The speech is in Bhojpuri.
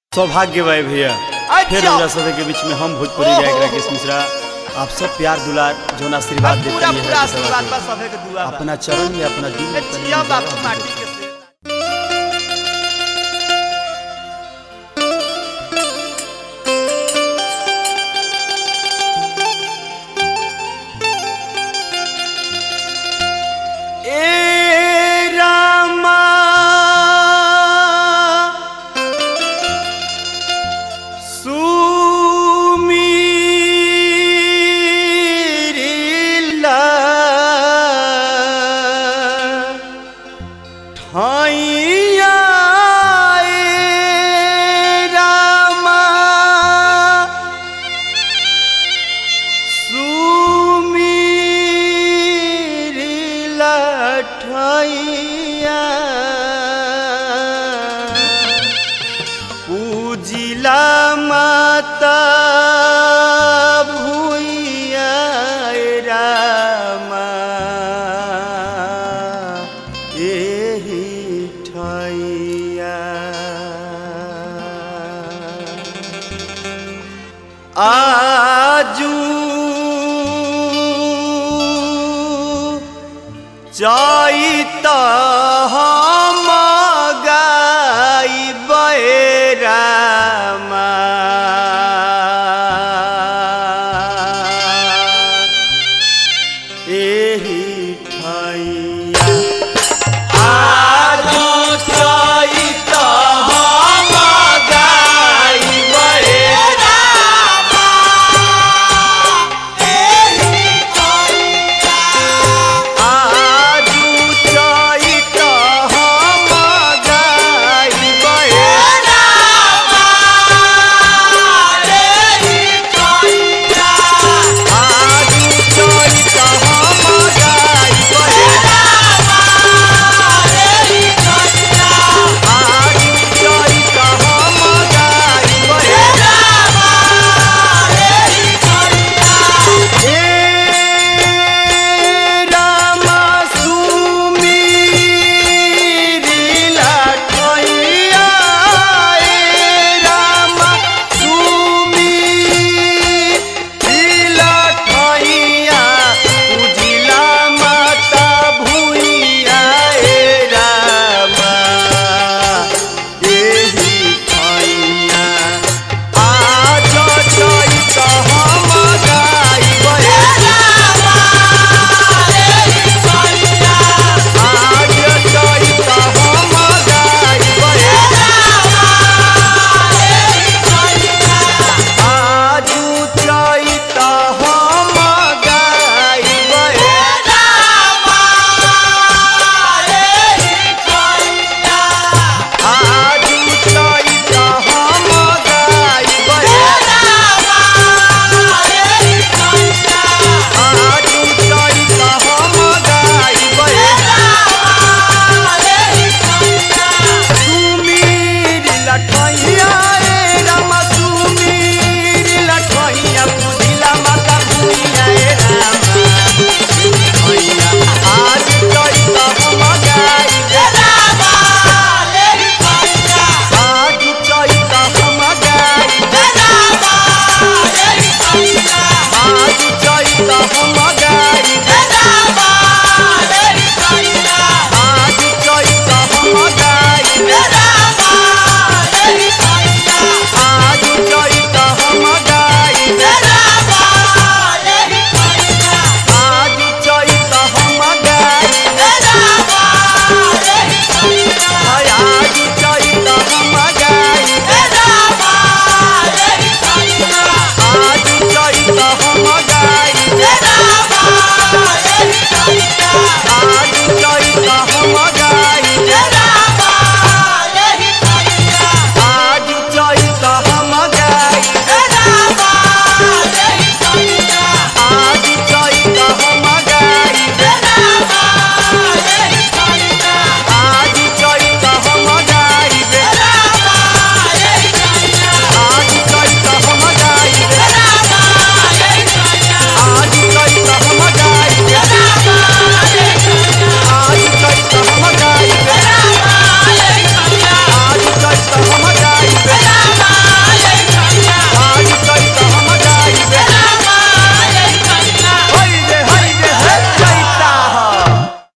सौभाग्य भाई भैया फिर अच्छा। हमरा सभी के बीच में हम भोजपुरी ओहो। गायक राकेश मिश्रा आप सब प्यार दुलार जोन आशीर्वाद देते पूरा हैं पूरा हर सभा आशीर्वाद के। बा सभे के दुआ बा अपना चरण में अपना दिल में तनी जिया बापू जगह माटी दे। के से ए रामा सुमीरिला ठाइया ए रामा सुमीरी लठैया पूजिला माता भूइया रामा एही ठैया आ